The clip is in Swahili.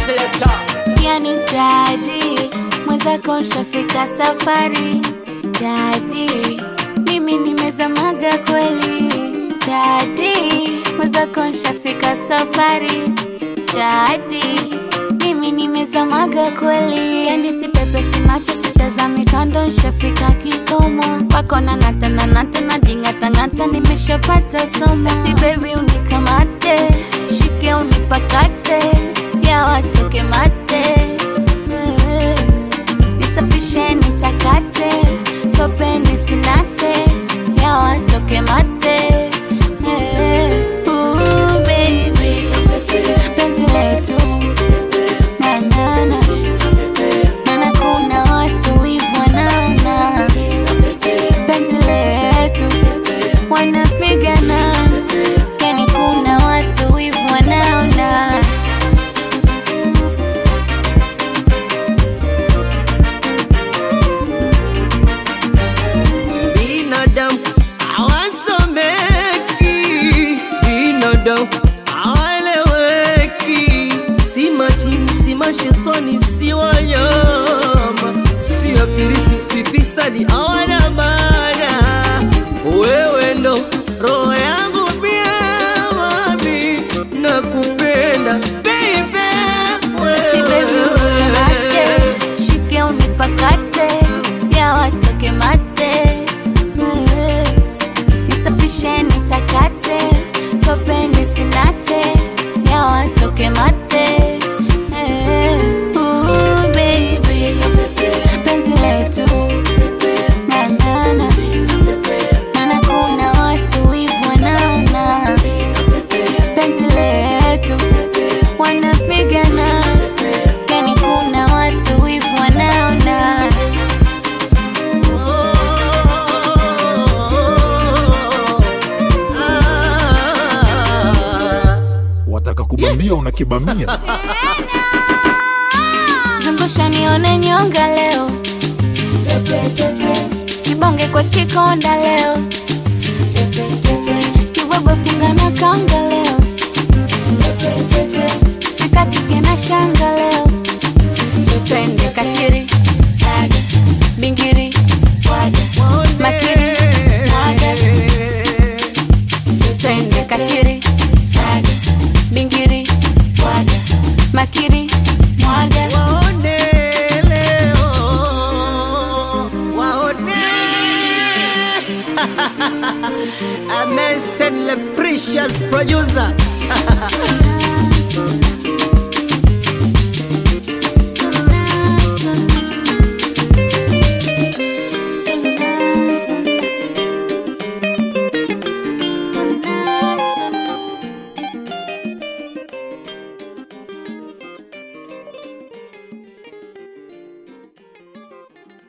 selector. yani dadi mwenzako shafika safari dadi mimi nimezamaga kweli dadi mwenzako shafika safari dadi mimi nimezamaga kweli yani sipepesi macho sitazami kando nshafika kikomo wako na natananata na jingatangata nimeshapata somo si bebi unikamate shike unipakate ya watoke mate Eh, nisafishe nitakate tope nisinate ya watoke mate Eh, ooh, baby penzi letu na na na maana kuna watu wivu wanaona penzi letu wanapigana yani kuna watu wivu wanaona binadamu hawasomeki, binadamu hawaeleweki, si majini, si mashetani, si wanyama, si afiriti, si fisadi, hawana maana. Wewe ndo roho yangu pia, mami, nakupenda baby, si baby unikamate wewe. shike unipakate ya watoke mate Eh, nisafishe nitakate tope nisinate ya watoke mate Eh, ooh, baby penzi letu na na na maana kuna watu wivu wanaona penzi letu wanapigana yani kuna watu wivu wanaona wataka kubambia unakibamia zungusha nione nyonga leo kibonge kwa chikonda leo kibwebwe funga na kanga leo sikatike na shanga leo twende katiri saga bingiri waga makiri waga twende katiri saga bingiri waga makiri mwaga Waone leo, waone. Amen, send the precious producer.